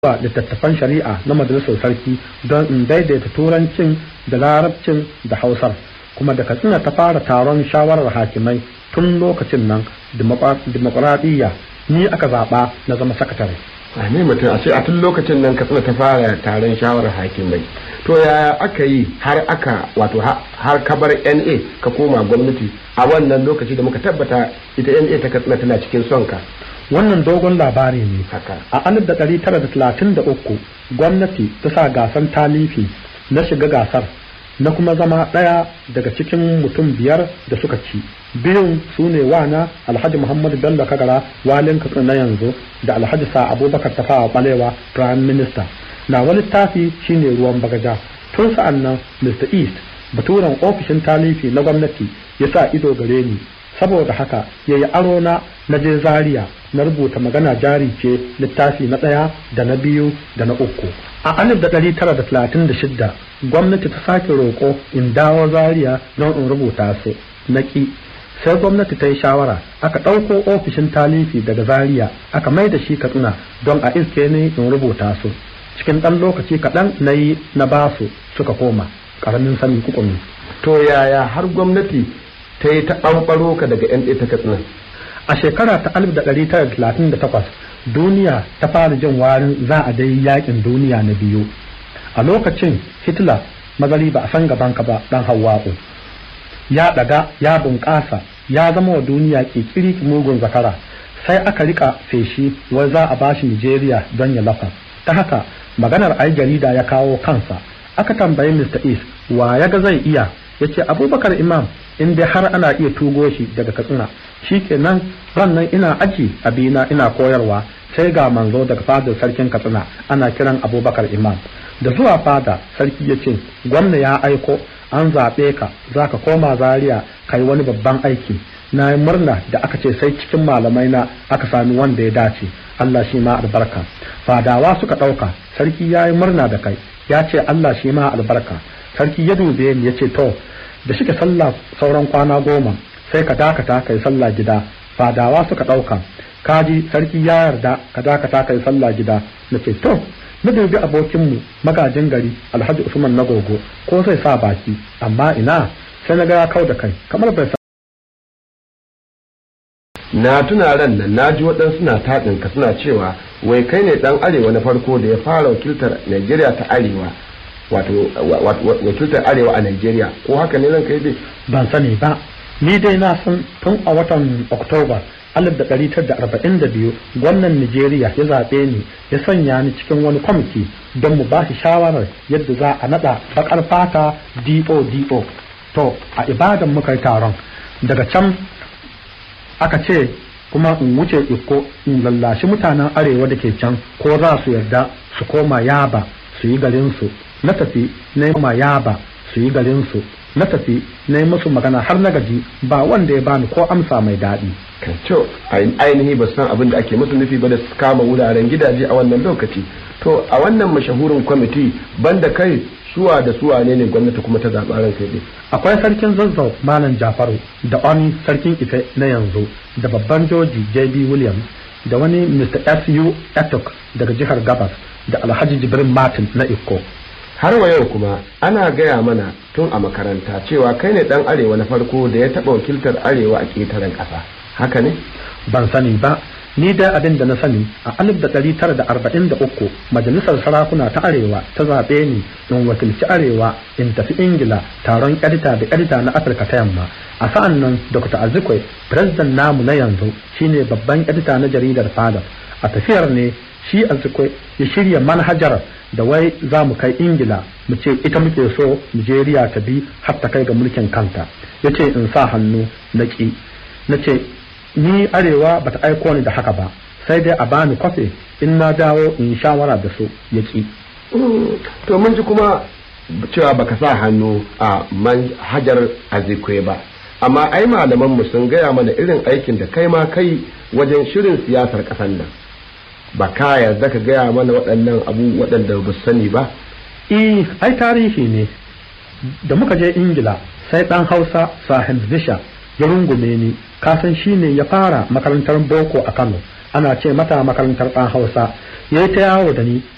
wa littattafan shari'a na majalisar sarki don in daidaita turancin da larabcin da hausar kuma da katsina ta fara taron shawarar hakimai tun lokacin nan dimokuraɗiyya ni aka zaɓa na zama sakatare a ne mutum a ce a tun lokacin nan katsina ta fara taron shawarar hakimai to yaya aka yi har aka wato har kabar na ka koma gwamnati a wannan lokaci da muka tabbata ita na ta katsina tana cikin son ka wannan dogon labari ne haka a 1933 gwamnati ta sa gasan talifi na shiga gasar na kuma zama ɗaya daga cikin mutum biyar da suka ci biyun su ne wana alhaji muhammadu bello kagara walin katsina na yanzu da alhaji sa abubakar tafawa balewa prime minister na wani littafi shine ruwan bagaja tun sa'an nan mr east baturen ofishin talifi na gwamnati ya sa ido gare ni saboda haka ya yi aro na na je zaria na rubuta magana jari ce littafi na ɗaya da na biyu da na uku a alif da ɗari tara da talatin da shidda gwamnati ta sake roƙo in dawo zaria don in rubuta su na ƙi sai gwamnati ta yi shawara aka ɗauko ofishin talifi daga zaria aka mai da shi katsina don a iske ne in rubuta su cikin ɗan lokaci kaɗan na yi na basu suka koma ƙaramin sani kukumi to yaya har gwamnati ta yi ta ɓanɓaro ka daga yan ta katsina a shekara ta 1938 duniya ta fara jin warin za a dai yakin duniya na biyu a lokacin hitler mazari ba a san gaban ka ba dan hawa'u ya daga ya bunƙasa ya zama wa duniya kikiri mugun zakara sai aka rika feshi wai za a bashi nigeria don ya lafa ta haka maganar ai jarida ya kawo kansa aka tambayi mr east wa ya ga zai iya ya ce abubakar imam in dai har ana iya tugo shi daga katsina shi kenan rannan ina aji abina ina koyarwa sai ga manzo daga fadar sarkin katsina ana kiran abubakar imam da zuwa fada sarki ya ce gwamna ya aiko an zaɓe ka za ka koma zaria ka yi wani babban aiki na yi murna da aka ce sai cikin malamai na aka sami wanda ya dace allah shi ma albarka fadawa suka ɗauka sarki ya yi murna da kai ya ce allah shi ma albarka sarki ya dube ni ya ce to da shike sallah sauran kwana goma sai ka dakata kai sallah gida fadawa suka ɗauka kaji sarki ya yarda ka dakata kai sallah gida na ce to na dubi abokinmu magajin gari alhaji usman na gogo ko zai sa baki amma ina sai na ga ya kau da kai kamar bai na tuna ran nan na ji waɗansu na taɗin ka suna cewa wai kai ne ɗan arewa na farko da ya fara wakiltar Najeriya ta arewa wato wakiltar arewa a Najeriya ko haka ne zan kai dai ban sani ba ni dai na san tun a watan Oktoba 1942 gwamnan Nijeriya ya zaɓe ni ya sanya ni cikin wani kwamiti don mu ba shi shawarar yadda za a naɗa baƙar fata DODO to a ibadan muka yi taron daga can aka ce kuma in wuce iko in lallashi mutanen arewa da ke can ko za su yarda su koma yaba su yi garinsu na tafi na yi yaba su yi garinsu na tafi na yi musu magana har na gaji ba wanda ya bani ko amsa mai daɗi. kan to ainihi ba san abin da ake musu nufi ba da su kama wuraren gidaje a wannan lokaci to a wannan mashahurin kwamiti banda kai suwa da suwa ne ne gwamnati kuma ta zaɓa ran kai akwai sarkin zazzau malam jafaru da oni sarkin ife na yanzu da babban joji jb williams da wani mr su etok daga jihar gabas da alhaji jibrin martin na iko har wa yau kuma ana gaya mana tun a makaranta cewa kai ne dan arewa na farko da ya taɓa wakiltar arewa a ƙetaren ƙasa haka ne ban sani ba ni da abin da na sani a 1943 majalisar sarakuna ta arewa ta zaɓe ni in wakilci arewa in tafi ingila taron edita da edita na afirka ta yamma a sa'an nan dr azikwe president namu na yanzu shine babban edita na jaridar fadar a tafiyar ne shi azikwe ya shirya manhajar da wai za mu kai ingila mu ce ita muke so nigeria ta bi har ta kai ga mulkin kanta ya ce in sa hannu na ƙi na ce ni arewa bata aiko ni da haka ba sai dai a bani kwafe in na dawo in shawara da su ya ƙi to mun ji kuma cewa baka sa hannu a manhajar azikwe ba amma ai malaman mu sun gaya mana irin aikin da kai ma kai wajen shirin siyasar ƙasar nan ba ka yarda ka gaya mana waɗannan abu waɗanda ba sani ba eh ai tarihi ne da muka je ingila sai ɗan hausa sahib zisha ya rungume ni kasan shi ne ya fara makarantar boko a kano ana ce mata makarantar ɗan hausa ya yi ta yawo da ni